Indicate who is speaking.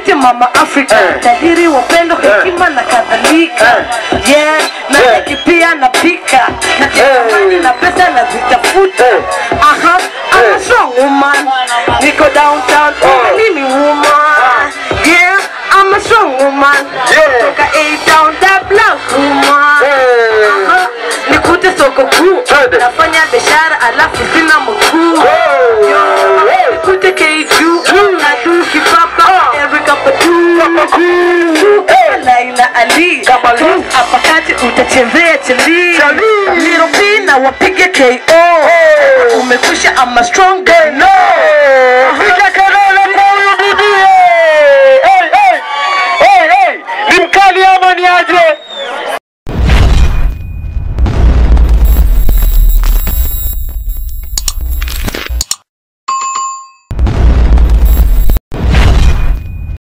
Speaker 1: nikute mama afrika
Speaker 2: Eh.
Speaker 1: tajiri wa upendo hekima na kadhalika yeah na
Speaker 2: Eh.
Speaker 1: hiki pia napika na tamani na pesa nazitafuta
Speaker 2: Eh.
Speaker 1: aha I'm a
Speaker 2: Eh.
Speaker 1: strong woman niko downtown
Speaker 2: Oh.
Speaker 1: mimi woman yeah I'm a strong woman
Speaker 2: Yeah.
Speaker 1: toka A town that black woman
Speaker 2: Eh.
Speaker 1: Aha, nikute soko kuu
Speaker 2: Twende.
Speaker 1: nafanya biashara alafu sina mkuu
Speaker 2: Oh.
Speaker 1: Yo,
Speaker 2: Hey.
Speaker 1: nikute keju
Speaker 2: Mm.
Speaker 1: nadu kipapa
Speaker 2: Ah.
Speaker 1: Erika Badu
Speaker 2: Hey.
Speaker 1: Laila Ali
Speaker 2: Kama Ali.
Speaker 1: hapa kati utachezea chali
Speaker 2: Chali.
Speaker 1: Little P na wapige KO
Speaker 2: Oh.
Speaker 1: umekwisha ama strong girl
Speaker 2: No. Piga